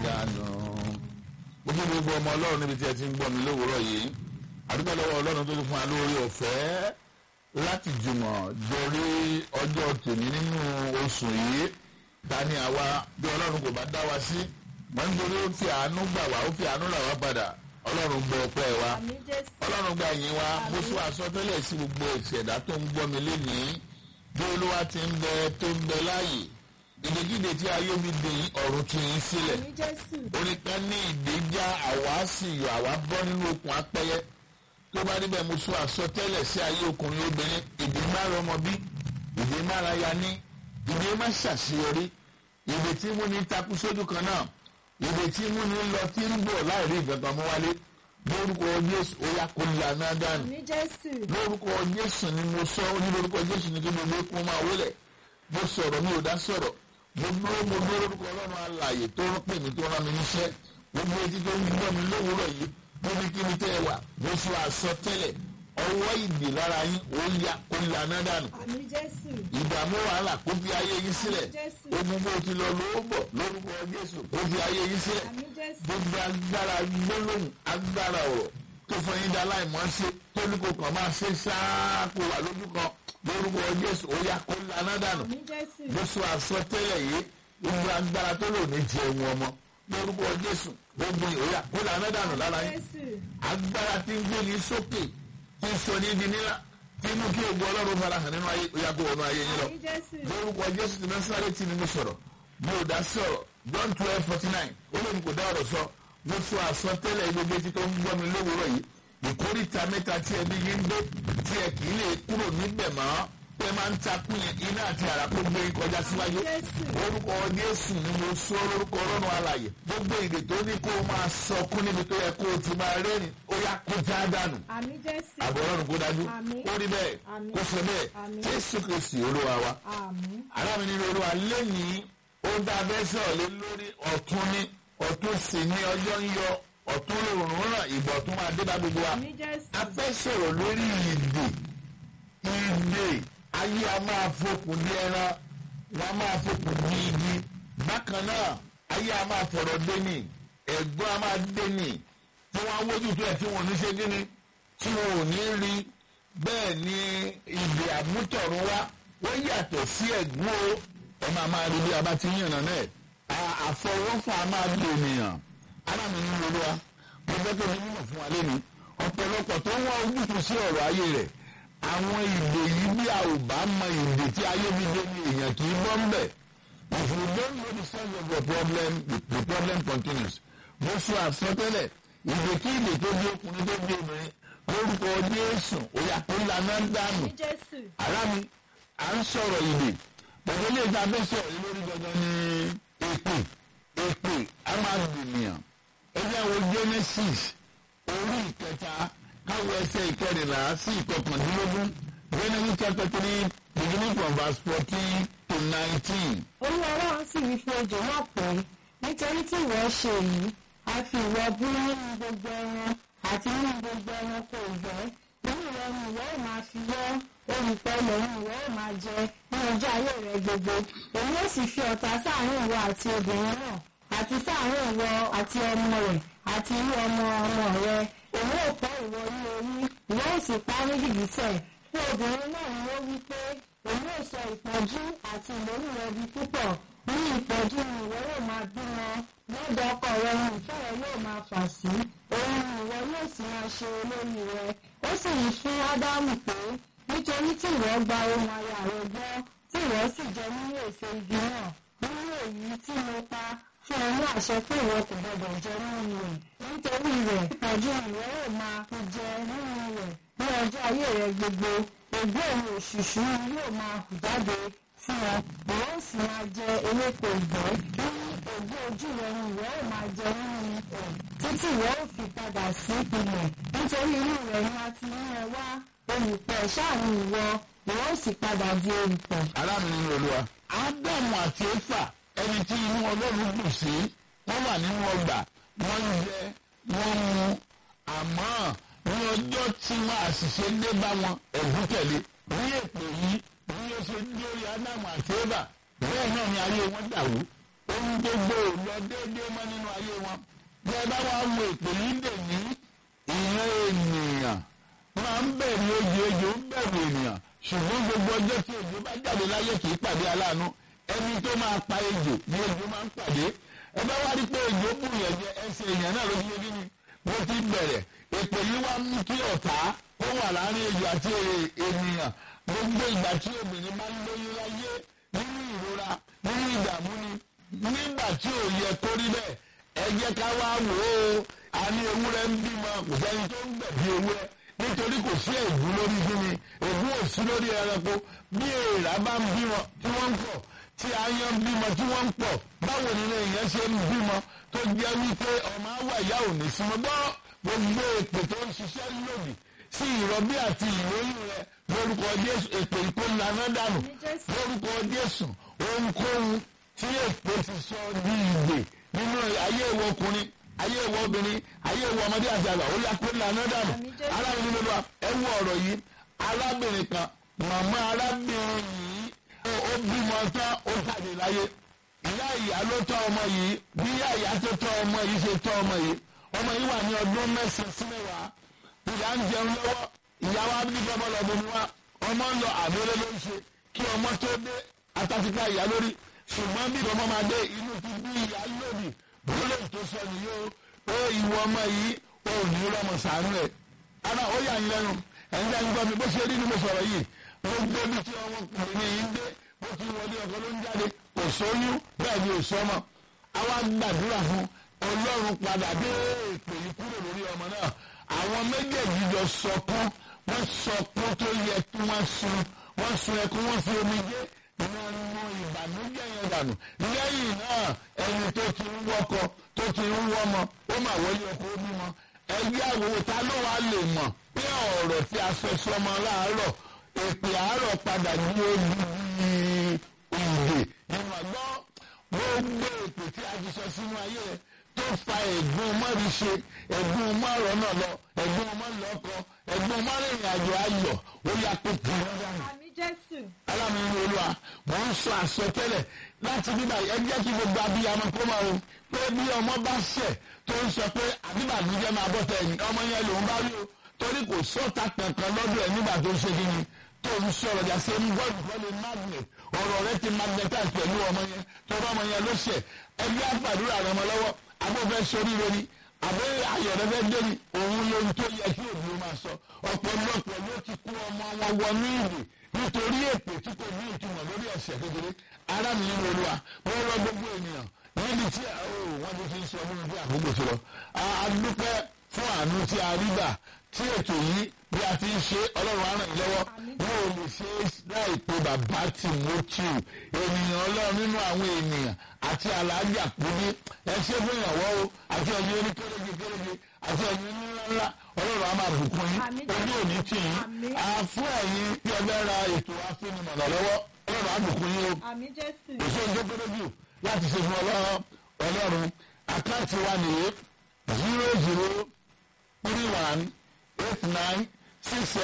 dànù. gbogbo gbogbo ọmọ ọlọ́run níbi tí ẹ ti ń gbọ́ mi lówùúrọ̀ yìí àdúgbò lọ́wọ́ ọlọ́run tó ti fún wa lórí ọ̀fẹ́ láti jùmọ̀ dorí ọjọ́ tèmi nínú oṣù yìí ta ni àwa bí ọlọ́run kò bá dá wa sí wọ́n ń dorí ó fi àánú gbà wá ó fi àánú là wá padà ọlọ́run gbọ́ ọpẹ́ wa àmì jésù ọlọ́run gba ìyìn wa mo sọ àsọtẹ́lẹ̀ sí gbogbo ìṣẹ̀dá tó ń gbọ́ mi lénìí bí olúwa ti ń bẹ tó ń bẹ láàyè ìdèkídè tí ayé mi dè yín ọ̀run tún yín sílẹ̀ àmì jésù oníkan ní ìdèjà àwa sì yọ àwa bọ́ nínú okùn apẹ́yẹ tó bá níbẹ̀ mo sọ àsọtẹ́lẹ̀ sí ayé ọkùnrin obìnrin ìdè má rọmọ bí ìdè má ra ya ní ìdè má ṣàṣeyọrí ìdè tí mú ní takú sójú kan náà ìdè tí mú ní lọ tí ń bọ̀ láì rí ìgbàgbọ́ mọ́ wálé lórúkọ jésù ó yá kó lànà dànù àmì jésù lórúkọ jésù ni mo sọ ó ní lórúkọ jésù ni kí gbogbo ikú máa wọlé mo sọ̀rọ̀ mi ò dá sọ̀rọ̀ mo dúró mo dúró lórúkọ ọlọ́run alààyè tó rán pè mí tó rán mi níṣẹ́ gbogbo etí tó ń gbọ́ mi lówùúrọ̀ yìí níbi kí ni tẹ́ ẹ wà mo sọ àsọtẹ́lẹ̀ ọwọ́ ìdè lára yín ó yá kó lànà dànù àmì jésù ìdààmú wàhálà kó fi ayé yín sílẹ̀ Jésù. ogun bó ti lọ lówó bọ̀ lórúkọ jésù kó fi ayé yín sílẹ̀ àmì jésù gbogbo agbára gbólóhùn agbára ọ̀rọ̀ tó fún yín dá láìmọ́ ṣe tó ní kò kàn máa ṣe ṣáá kó wà lójú kan lórúkọ jésù ó yá kó lànà dànù àmì jésù mo sọ àsọtẹ́lẹ̀ yìí gbogbo agbára tó lò ní jẹun ọmọ lórúkọ jésù gbogbo yìí ó yá kó lànà dànù lára yín jésù agbára tí ń gbé ní sókè tí ń sọ ní di nílá tí mú kí ògo ọlọ́run fara hàn nínú ayé ó yá kó wọnú ayé yín lọ àmì jésù lórúkọ jésù ti násàrè tí ni mo sọ̀rọ̀ mo ò dá sọ̀rọ̀ john twelve forty nine ó lóun kò dá ọ̀rọ̀ sọ mo sọ àsọtẹ́lẹ̀ gbogbo etí tó ń gbọ́ mi lówùúrọ̀ yìí ìkórìtà mẹ́ta tí ẹbí yín ń dé tí ẹ kì í lè kúrò níbẹ̀ mọ́ pé máa ń takú yẹn iná àti àrà kó gbé yín kọjá síwájú Jésù. orúkọ jésù ni mo sọ lórúkọ ọlọ́run alàyè gbogbo èdè tó ní kó o máa sọkún níbi tó yẹ kó o ti máa rẹ́rìn ó yá kó já dànù àmì jésù àbọ̀ ọlọ́run kó dájú Àmín. ó rí bẹ́ẹ̀ Àmín. kó sọ bẹ́ẹ̀ Àmín. jésù kristi olúwa wa àmì alámi nínú olúwa lẹ́yìn ó dá abẹ́ sọ̀rọ̀ lé lórí ọ̀tún ní ọ̀tún sì ní ọjọ́ ń yọ ọ̀tún lòrùn ràn ìgbà ọ̀tún máa dé bá gbogbo wa àmì jésù a fẹ́ sọ̀rọ̀ lórí ìdè ìdè ayé a máa fokùn ní ẹran wọn a máa fokùn ní igi bákan náà ayé a máa fọ̀rọ̀ dénì ẹ̀gbọ́n a máa dénì tí wọ́n á wójú tó ẹ̀ tí wọ́n ò ní ṣe kíni tí wọ́n ò ní rí bẹ́ẹ̀ ni ìdè àmútọ̀run wá wọ́n yàtọ̀ sí ẹ̀gbọ́n o ẹ máa máa rí bí a bá ti yànnà náà à- àfọwọ́fà máa bí ènìyàn alámi ní olúwa mo fẹ́ kí ni mímọ̀ fún wa lẹ́nu ọ̀pọ̀lọpọ̀ tó ń wá ojútùú sí ọ̀rọ̀ ayé rẹ̀ àwọn ìdè yìí bí a ò bá mọ ìdè tí ayé mi dé ní èèyàn kì í bọ́ ń bẹ̀ if you don't know the source of your problem the, the problem continues mo sọ àsọtẹ́lẹ̀ ìdè kí ìdè tó bí ọkùnrin tó bí obìnrin lórúkọ jésù òyà tó lànà dànù àmì jésù ará mi à ń sọ̀rọ̀ ìdè pẹ̀lú ilé ìta bẹ́ẹ̀ sọ̀rọ̀ yìí lórí gangan ní èpè èpè a máa gbìyàn ẹgbẹ́ wo genesis orí ìkẹta káwọ ẹsẹ̀ ìkẹrìnlá sí ìkọkàndínlógún genesis chapter three beginning from verse fourteen to nineteen. olúwa ọlọ́run sì wí fún ejò náà pé nítorí tí ìwọ ṣe èyí a fi ìwọ bú nínú gbogbo ẹran àti nínú gbogbo ẹranko ìgbẹ́ nínú rẹ ni ìwọ ò máa fi wọ́ olùpẹ̀ ilẹ̀ ni ìwọ ò máa jẹ ní ọjọ́ ayé rẹ gbogbo èmi ó sì fi ọ̀tá sáàárín ìwọ àti obìnrin náà àti sáàárín ìwọ àti ọmọ rẹ̀ àti irú ọmọ ọmọ rẹ èmi ò fọ́ ìwọ ní orí ìwọ ò sì pa á ní gìgísẹ̀ fún obìnrin náà ni ó wí pé èmi ò sọ ìpọ́njú àti ìlórí rẹ di púpọ̀ ní ìpọ́njú ni ìwọ yóò máa bímọ lọ́dọ̀ ọkọ rẹ ni ìfẹ́ rẹ yóò máa fà sí òun ni ìwọ yóò sì máa ṣe olórí rẹ ó sì wí fún ádámù pé nítorí tí ìwọ gba ohun aya rẹ gbọ́ tí ìwọ sì jẹ nínú èso igi náà nínú èyí tí mo pa fún ọ ní àṣẹ pé ìwọ kò gbọdọ̀ jẹ nínú rẹ̀ nítorí rẹ̀ ìpọ́njú ni ìwọ yóò máa fi jẹ nínú rẹ̀ ní ọjọ́ ayé rẹ gbogbo ògbó òun òṣùṣù ni yóò máa hù jáde fún ọ ìwọ ó sì máa jẹ ewéko ìgbẹ́ ní ògbó ojú rẹ ni ìwọ ó máa jẹ nínú ẹ̀ títí ìwọ ó fi padà sí ilẹ̀ nítorí inú rẹ̀ ni a ti mú ẹ wá olùpẹ̀ ṣáà ni ìwọ ìwọ ó sì padà di olùpẹ̀. alámi nínú olúwa ádámù àti éfà ẹni tí inú ọlọ́run dùn sí wọ́n wà nínú ọgbà wọ́n ń jẹ wọ́n ń mu àmọ́ ní ọjọ́ tí wọ́n àṣìṣe dé bá wọn ẹ̀gún tẹ̀lé ní èpè yìí bí ó ṣe ń dórí ádámù àti éfà bẹ́ẹ̀ náà ni ayé wọn dàrú ohun gbogbo ò lọ déédéé mọ́ nínú ayé wọn bí ẹ bá wá wo èpè yìí dè ní ìran ènìyàn máa ń bẹ̀rù ejò ejò ń bẹ̀rù ènìyàn ṣùgbọ́n gbogbo ọjọ́ tí ejò bá jáde láyé kì í pàdé aláàánú ẹni tó máa pa ejò ní ejò máa ń pàdé ẹ bá wá rí pé ejò bùyàn jẹ ẹsẹ̀ èèyàn náà ló fi yé kíni bó ti bẹ̀rẹ̀ èpè yìí wá mú kí ọ̀tá ó wà láàrin ejò àti ènìyàn gbogbo ìgbà tí obìnrin máa ń lóyún láyé nínú ìrora nínú ìdààmú ni nígbà tí ò yẹ kó rí bẹ́ẹ̀ ẹ jẹ́ ká wá wò ó a ní ewúrẹ́ ń bímọ kò sẹ́ni tó ń gbẹ̀bí ewúrẹ́ nítorí kò sí ègún lórí kíni ègún ò sí lórí ẹranko bí èèrà bá ń bímọ tí wọ́n ń pọ̀ tí aáyán ń bímọ tí wọ́n ń pọ̀ báwo nínú èèyàn ṣe ń bímọ tó jẹ́ wípé ọmọ àwọ̀ ìyá ò ní sí mọ́ gbọ́ gbogbo èpè tó ń ṣiṣẹ́ lòdì sí ìrọbí àti ìlóyún rẹ lórúkọ Jésù èpè ìkólànà dànù lórúkọ Jésù ohunkóhun tí èpè ti sọ ní ìgbè nínú ayé ìwọ ọkùnrin ayé ìwọ obìnrin ayé ìwọ ọmọdé àti àgbà ó yá kólànà dànù arábìnrin nínú wa ẹ wo ọ̀rọ̀ yìí arábìnrin kan màmá arábìnrin yìí ó bímọ tán ó jáde láyé ìyá ìyá ló tọ́ ọmọ yìí bí ìyá ìyá tó tọ́ ọmọ yìí ṣe tọ́ ọmọ yìí ọmọ yìí wà ní ọdún mẹ́sàn-án sí mẹ́wàá ìyá ń jẹun lọ́wọ́ ìyá wa bí ọmọ lọ bomi wá ọmọ ń lọ àbẹ̀rẹ̀ ló ń ṣe kí ọmọ tó dé atásípa ìyá lórí ṣùgbọ́n bí ọmọ máa dé inú ti bí ìyá lòdì bólú tó sọ nìyí o ó ìwọ ọmọ yìí ó ní rọmọ sàánú ẹ ara ó yà ń lẹ́nu ẹ̀yin dá ń gbọ́ mi bó ṣe rí ni mo sọ̀rọ̀ yìí gbogbo ibi tí ọmọkùnrin yìí ń dé bó ti wọlé ọkọ ló ń jáde kò sóyún bẹ́ẹ̀ ni ò sọmọ àwa gbàdúrà fún ọlọ́run padà dé èpè yìí kúrò lórí ọmọ náà àwọn méjèèjì jọ sọkún wọ́n sọkún tó yẹ kí wọ́n sun wọ́n sun ẹkún wọ́n fi omi dé wọ́n mú ìbànújẹ́ yẹn dànù lẹ́yìn náà ẹni tó ti ń wọ́kọ tó ti ń wọ́mọ ó mà wọlé ọkọ ó bímọ ẹgbẹ́ àwòrán ta ló wàá lè mọ̀ pé ọ̀rọ̀ tí a fẹ́ sọmọ láàárọ̀ èpè àárọ̀ padà ní olùyí ìdè nínú àgbọ̀ gbogbo èpè tí a ti sọ sínú ayé rẹ tó fa ẹ̀gbọ́n mọ́rí ṣe ẹ̀gbọ́n mọ́rọ̀ náà lọ ẹ̀gbọ́n mọ́lọ́kọ ẹ̀gbọ́n mọ́rìnrìn àjò ayọ̀ ó yà pé kí wọ́n dànù. àmì jésù. alámìnira olúwa mò ń sọ àsọtẹ́lẹ̀ láti bíbá ẹ jẹ́ kí gbogbo abiyamọ kó máa o pé bí ọmọ bá ṣẹ̀ tó ń sọ pé àbíbàdújẹ́ máa bọ́ tẹ̀ ẹ̀yìn ọmọ yẹn lòún bá rí o torí kò sọ́ta kankan lọ́dọ̀ ẹ̀ nígbà tó ń ṣe kí ni tó ń sọ̀rọ̀ jà ṣe ń gbọ́dọ̀ kọ́lé magnet ọ̀rọ̀ rẹ ti magnetize pẹ̀lú ọmọ yẹn tọ́rọ ọmọ yẹn ló ṣẹ̀ ẹgbẹ́ àgbàdúrà rẹ mọ́ lọ́wọ́ agbófẹ́ sórí lórí àbẹ́ ayọ̀rẹ́ fẹ́ dé ni òun lóhun tó yẹ kí òbí máa sọ ọ̀pọ̀lọpọ̀ ló ti kó ọmọ wọn wọnú ìwé nítorí èpè tí kò ní ìtumọ̀ lórí ẹ̀ṣẹ̀ kékeré ara mi ń wọlé wa wọ́n rọ gbogbo ènìyàn níbi tí wọ́n ti fi ń sọ fún mi bí àkókò ti lọ. a dúpẹ́ fún àánú tí a rí gbà tí ètò yìí bí a ti ń ṣe ọlọ́run á ràn yín lọ́wọ́ wọn ò lè ṣe láìpẹ́ bàbá Timothy ènìyàn ọlọ́run nínú àwọn ènìyàn àti aláàjì àpòdé ẹ ṣe fún ìrànwọ́ o àti ẹ̀yin oní kéréje kéréje àti ẹ̀yin oní ńláńlá ọlọ́run á máa bùkún yín ojú òní tì yín àfún ẹ̀yin tí ọbẹ̀ ra ètò afínimọ̀nà lọ́wọ́ ọlọ́run á bùkún yín o àmì jésù. èso ìjókòó jù láti ṣe fún ọlọ́run àkáǹtì wa nìyí zero zero three one eight nine six